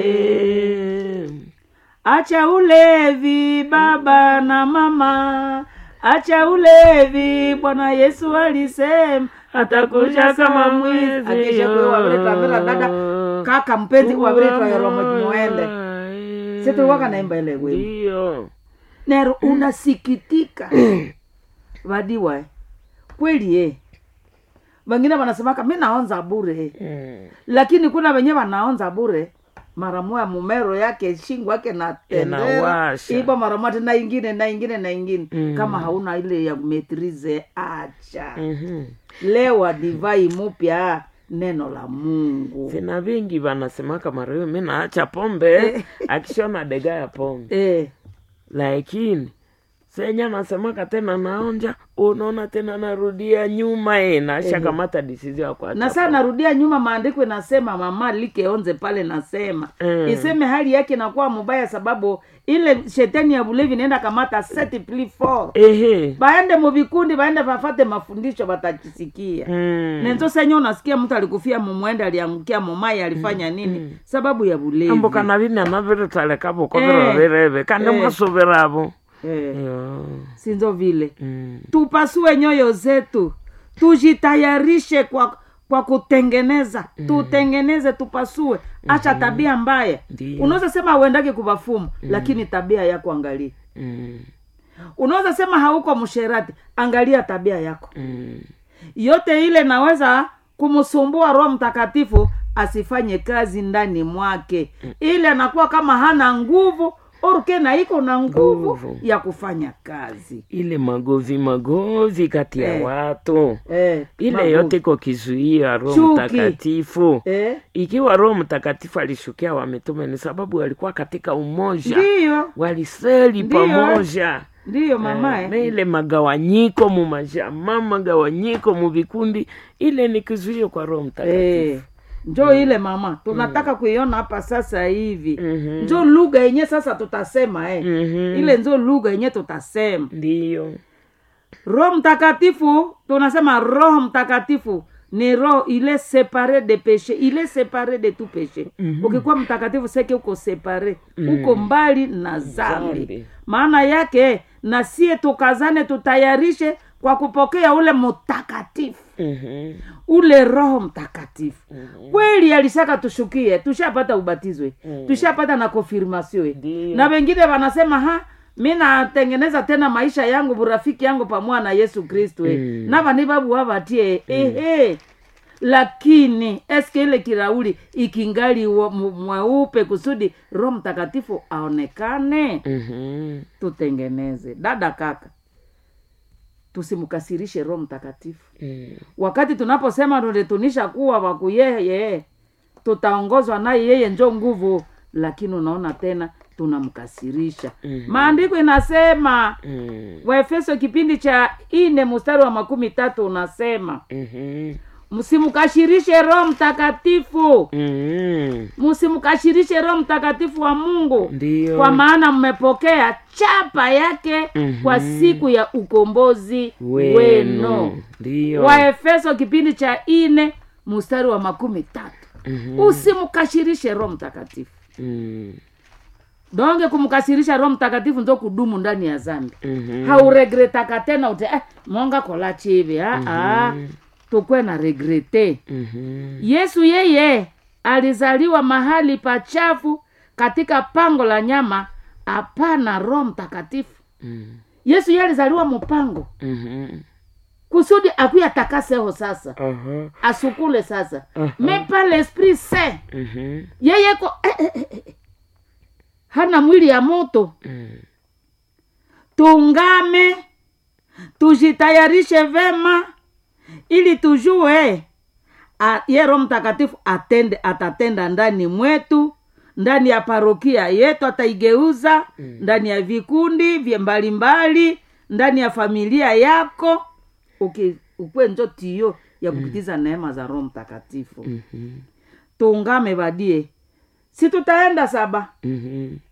acha ulevi baba na mama acha ulevi bwana yesu alisema atakuja kama mwizi akesha kwe waviretwavira dada kaka mpenzi waviretwaeromojimoende situwaka naimba ile wimbo ndiyo nero unasikitika vadiwa kweli e wengine wanasemaka mi naonza bure Mm. lakini kuna wenye wanaonza bure mara moya mumero yake shingo yake natendera Inawasha. ibo mara moja na ingine na ingine na ingine Mm. kama hauna ile ya metrize acha Mhm. lewa divai mupya neno la mungu vina vingi vanasemaka mareo mi naacha pombe akishona dega ya pombe eh, lakini senya nasemaka tena naonja unaona tena narudia nyuma e nasha kamata disizi ya kuacha na saa narudia nyuma maandiko inasema mama likeonze pale nasema Mm. iseme hali yake inakuwa mubaya sababu ile shetani ya bulevi inaenda kamata set pli for ehe baende muvikundi baende vafate mafundisho batachisikia Mm. nenzo senye unasikia mtu alikufia mumwende aliangukia mumai alifanya nini sababu ya bulevi ambo kana vini anaviritsalekavo koviro Eh. vireve kandi Eh. mwasuviravo eh, Yo. sinzo vile Mm. tupasue nyoyo zetu tujitayarishe kwa kwa kutengeneza tutengeneze tupasue acha tabia mbaya Ndiyo. unaweza sema auendake kuvafumu lakini tabia yako angalia Mm. unaweza sema hauko msherati angalia tabia yako Mm. yote ile naweza kumsumbua roho mtakatifu asifanye kazi ndani mwake ile anakuwa kama hana nguvu orke na iko na nguvu Nguvu. ya kufanya kazi ile magovi magovi kati ya Eh. watu eh, ile magumu. yote iko kizuia roho Chuki. mtakatifu eh, ikiwa roho mtakatifu alishukia wamitume ni sababu walikuwa katika umoja ndiyo waliseli Ndiyo. pamoja ndiyo mama Eh, eh. na ile magawanyiko mu majama magawanyiko mu vikundi ile ni kizuio kwa roho mtakatifu Eh, njo ile mama tunataka kuiona hapa sasa hivi Mhm. njo lugha yenye sasa tutasema eh. Mhm. ile njo lugha yenye tutasema ndiyo roho mtakatifu tunasema roho mtakatifu ni roho ile separe de peche ile separe de tout peche mm-hmm. ukikuwa mtakatifu seke uko separe mm. uko mbali na zambi Zambi. maana yake na sie tukazane tutayarishe kwa kupokea ule mtakatifu Mhm. ule roho mtakatifu mm-hmm. kweli alishaka tushukie tushapata ubatizwe mm. tushapata na konfirmasio Ndiyo. na wengine wanasema ha mi natengeneza tena maisha yangu burafiki yangu pamoja na yesu kristu mm. navani vavu wavatie mm. ehe lakini eske ile kirauli ikingali wa- mu- mweupe kusudi roho mtakatifu aonekane Mhm. tutengeneze dada kaka tusimkasirishe roho mtakatifu Mm. wakati tunaposema tulitunisha kuwa wakuyeye tutaongozwa naye yeye njo nguvu lakini unaona tena tunamkasirisha Mhm. maandiko inasema Mm. waefeso kipindi cha ine mstari wa makumi tatu unasema Mhm. msimkashirishe roho mtakatifu Mhm. msimkashirishe roho mtakatifu wa mungu Ndiyo. kwa maana mmepokea chapa yake Mhm. kwa siku ya ukombozi wenu wenu ndiyo waefeso kipindi cha ine mstari wa makumi tatu Mhm. usimkashirishe roho mtakatifu Mm. donge kumkasirisha roho mtakatifu ndo kudumu ndani ya zambi Mhm. hauregretaka tena ute eh, monga kola chivi aa tukwe na regrete Mhm. yesu yeye alizaliwa mahali pachafu katika pango la nyama hapana roho mtakatifu Mm. yesu yeye alizaliwa mupango Mhm. kusudi akuya takaseho sasa Aha. asukule sasa Aha. mais pas l'esprit saint Mhm. yeye ko eh, eh, eh, eh. hana mwili ya moto Mm. tungame tujitayarishe vema ili tujue a- ye roho mtakatifu atende atatenda ndani mwetu ndani ya parokia yetu ataigeuza mm. ndani ya vikundi vye mbalimbali ndani ya familia yako Uki- ukwe njo tiyo ya kupitiza neema za roho mtakatifu Mhm. tungame badie si tutaenda saba Mhm.